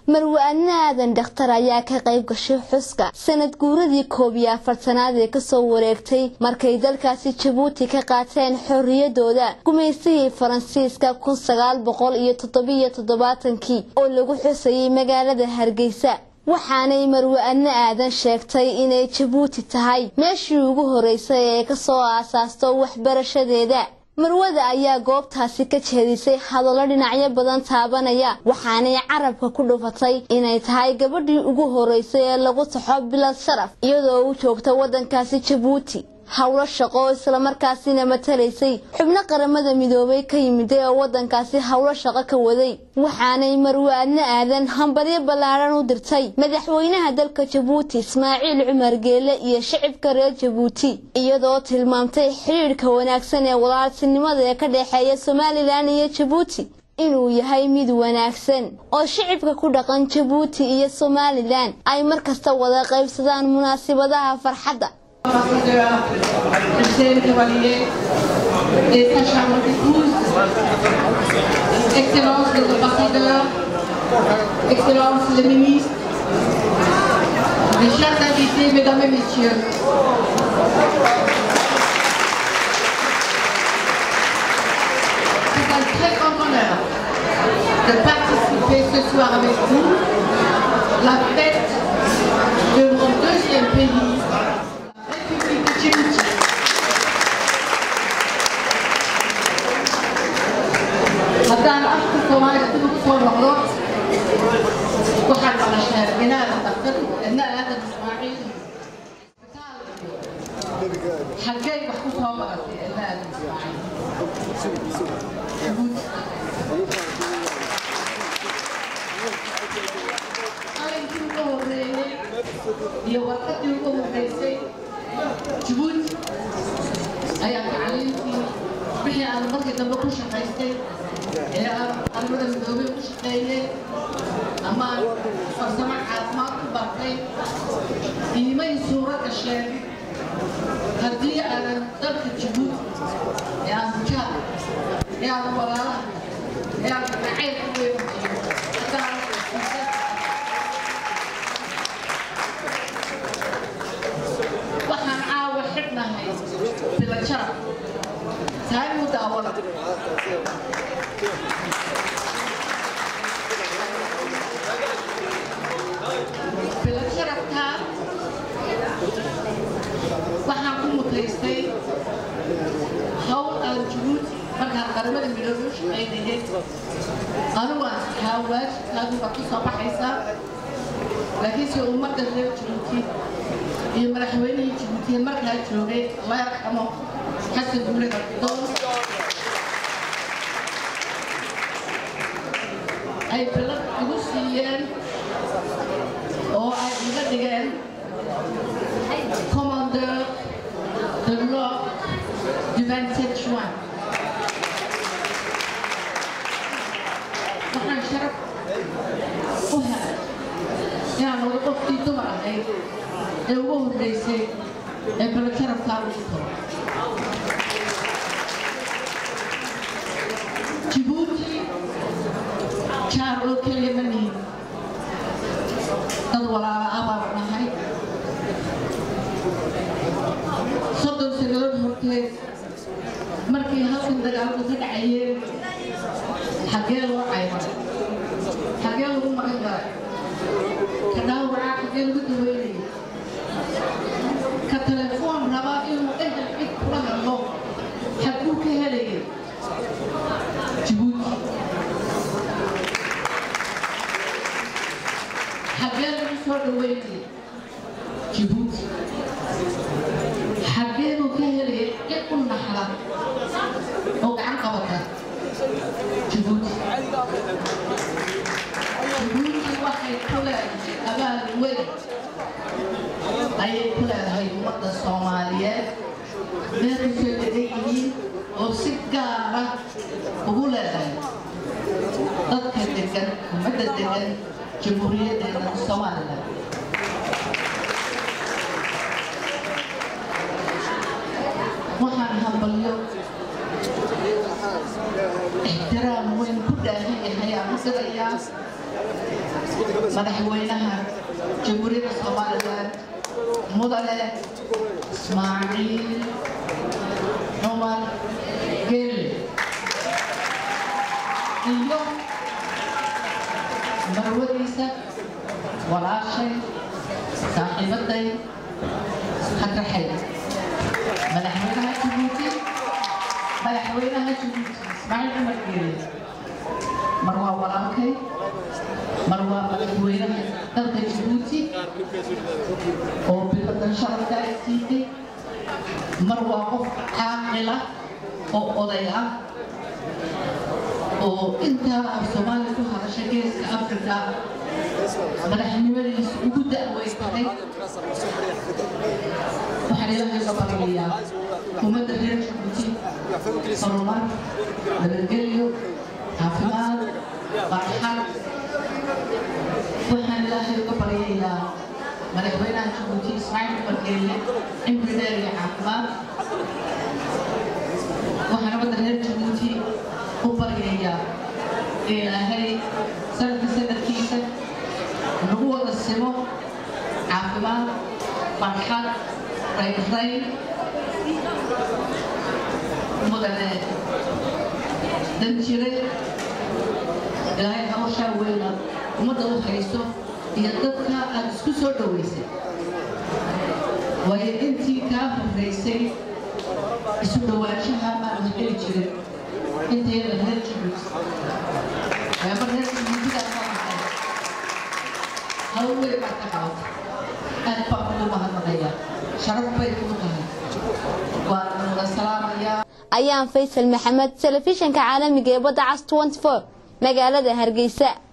marwa-adna aadan dhakhtar ayaa ka qayb gashay xuska sanad guuradii koob iyo afartanaad ee kasoo wareegtay markay dalkaasi jabuuti ka qaateen xorriyadooda gumaystihii faransiiska kun sagaal boqol iyo toddobiyo toddobaatankii oo lagu xusayay magaalada hargeysa waxaanay marwa-adna aadan sheegtay inay jabuuti tahay meeshii ugu horeysay ee kasoo aasaasto waxbarashadeeda marwada ayaa goobtaasi ka jeedisay hadallo dhinacyo badan taabanaya waxaanay carabka ku dhufatay inay tahay gabadhii ugu horeysay ee lagu taxo bilad sharaf iyadoo u joogta waddankaasi jabuuti howlo shaqo oo islamarkaasina matalaysay xubno qaramada midoobay ka yimiday oo waddankaasi howlo shaqo ka waday waxaanay marwa-adna aadan hambalyo ballaadhan u dirtay madaxweynaha dalka jabuuti ismaaciil cumar geele iyo shicibka reer jabuuti iyadoo tilmaamtay xidhiidhka wanaagsan ee walaaltinimada ee ka dhexeeya somalilan iyo jabuuti inuu yahay mid wanaagsan oo shicibka ku dhaqan jabuuti iyo somalilan ay mar kasta wada qaybsadaan munaasibadaha farxadda ambassadeur Michel Chevalier et sa chambre d'épouse, Excellence les ambassadeurs, Excellence les ministres, mes chers invités, mesdames et messieurs. C'est un très grand honneur de participer ce soir avec vous la fête de mon deuxième pays, République de Djibouti. haddaan afka soomaaliga dib ugu soo noqdo waxaad maqashaa inaada dhaqtar ina aadan ismaaciil xaggay wax ku soo baratay ina aadan ismaaciil qalinkii ugu horeeyey iyo warqadii ugu horeysay jabuuti ayaa tacliintii wixii aan markii dambe ku shaqaystay ee aan qaramada midoobay ku shaqeeyey ama aan farsamo caafimaad ku bartay iimay suuro gasheen haddii aanan dalka jabuuti ee aan bujaad ee aan walaalaha ee aan nacaybka weynaiyo haddaan waxaan caawa xidhnahay bilajara tahay muu daawada bilasharafkaa waxaan ku mutaystay hawl aan jabuuti markaan qaramada midoobe u shaqaynayay anigu aan haa waajibkaadu baad ku soo baxaysaa laakiinse ummadda reer jabuuti iyo madaxweynihii jabuutiya markaa joogay allah yarxamo xasan guule abdoon ay bilad igu siiyeen oo ay iga dhigeen commandeur de l'ordre du 27 juin waxaan sharaf u helay inaan wada qofkii dumar ahayd ee ugu horreysay ee balajarabkaa ugu talo jabuuti jaar oo keliya ma nihin dad walaala ah baan nahay soddon sannadood horteed markii halkan dagaalku ka dhacayeen xaggee loo caymaray xaggee lagu magan galay ka dhaawacaa xaggee lagu daweynayay ka telefoon rabaa inuu ehel cid kula hadlo xaguu ka helayay jabuuti xaggee lagu soo dhaweynayay jabuuti xaggee buu ka helayay cid u naxda oo gacan qabata jabuuti jabuuti waxay ku leedahay abaal weyn ayay ku leedahay ummadda soomaaliyeed meel kusoo degan yihiin oo si gaara ugu leedahay dadka degan ummadda degan jamhuuriyaddeena somalilan waxaan hambalyo ixtiraam weyn ku dhaahan yahay aan u dirayaa madaxweynaha jamhuuriyadda somaliland mudane ismaaciil cumar gelle iyo marwadiisa walaashay saaxiibaday hadraxay madaxweynaha jabuuti madaxweynaha jabuuti ismaaciil cumar gelle mar waa walaalkay mar waa madaxweynaha dalka jabuuti oo biladan sharafka ay siitay mar waa qof caaqila oo oday ah oo intaa af soomaaliya ku hadasha geeska afrika madaxnimadiisa ugu da'weysatay waxaan ilaahay ka baryayaa ummadda reer jabuuti horumar nabadgelyo caafimaad farxad waxaan ilaahay uga baryayaa madaxweynaha jabuuti ismaaciil cumar geelle cimri dheer iyo caafimaad waxaan ummadda reer jabuuti u baryayaa ilaahay sanadka sanadkiisa nagu wada simo caafimaad farxad raynrayn mudane danjire ilaahay hawshaa weyna ummadda u hayso iyo dadka aad isku soo dhowaysay waayo intii kaa horraysay isu dhowaanshaha maan heli jirin intayda reer jabuuti reeba reer jabuutidaa ka baxay hawl weyn baa ka qabata aad baan ugu mahadnaqayaa sharaf bay kuu tahay waan wada salaamayaa ayaan faysal maxamed telefishinka caalamiga ee badda cas 24 magaalada hargeysa